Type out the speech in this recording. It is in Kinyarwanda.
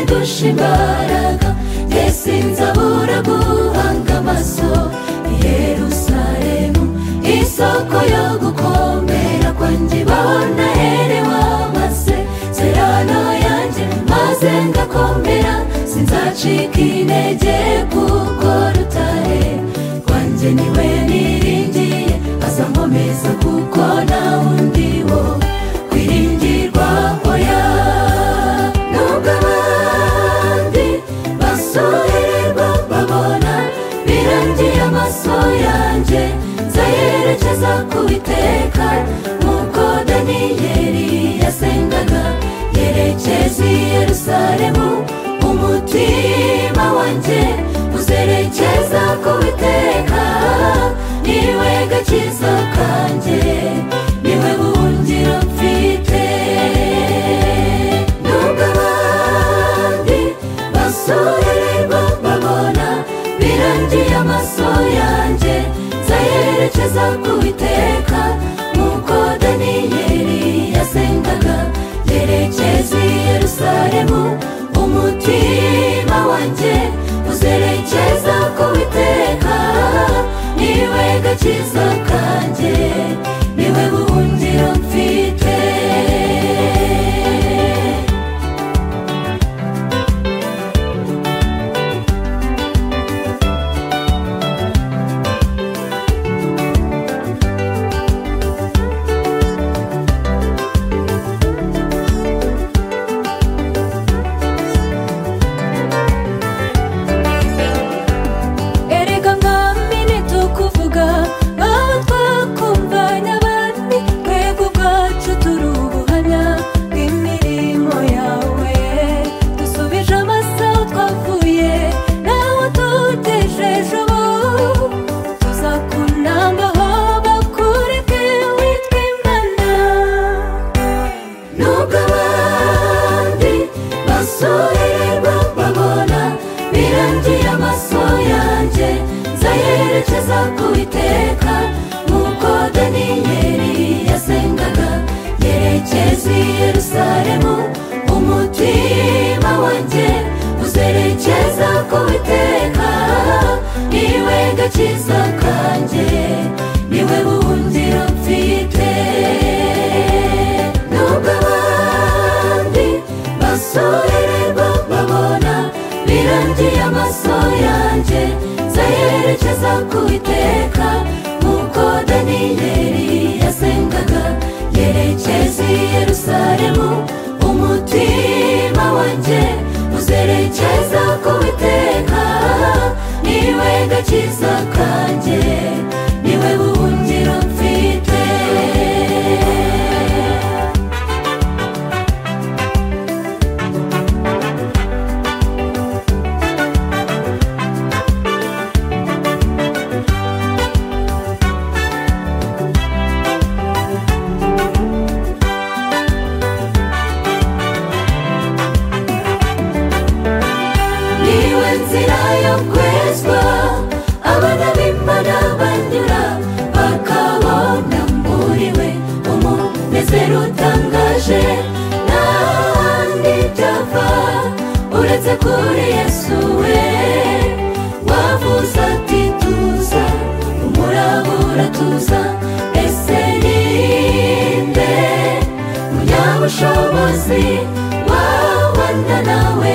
dushe imbaraga mbese nzabura guhanga amaso i Yerusalemu isoko yo gukomera kwanjye ibona herewe amase serano yanjye maze ngakomera sinzacika intege kuko rutare rwanjye niwe niringiye azankomeza kuko nta wundi wo kwiringirwa oya nubwo abandi basohererwa babona birangiye amaso yanjye nzayerekeza ku iteka nk'uko daniyeli yasengaga yerekeza i yerusalemu umutima wanjye uzerekeza ku iteka niwe gakiza kanjye niwe buhungiro mfite nubwo abandi basohererwa babona birangiye amaso yanjye nzayerekeza ku iteka nk'uko daniyeli yasengaga yerekeza i yerusalemu umutima wanjye uzerekeza ku iteka niwe gakiza kanjye niwe buhungiro mfite erega mwamine tukuvuga abo twakumva n'abandi twebwe ubwacu turi ubuhamya bw'imirimo yawe dusubije amaso aho twavuye n'aho tuteje ejo tuzakunambaho bakureke witwa imana nubwo abandi basorerwa babona birangiye amaso yanjye nzayerekeza ku iteka nk'uko daniyeli yasengaga yerekeza i yerusalemu umutima wanjye uzerekeza ku iteka niwe gakiza kanjye niwe buhungiro mfite nubwo abandi basorerwa babona birangiye amaso yanjye nzayerekeza ku iteka nk'uko daniyeli yasengaga yerekeza i yerusalemu umutima wanjye uzerekeza ku iteka niwe gakiza kanjye niwe buhungiro mfite niwe nzira yo kwezwa abana b'imana banyura bakabona mburiwe umunezero utangaje n'ahandi byava uretse kuri yesu we wavuze ati tuza umurabura tuza ese ni nde umunyabushobozi wabana nawe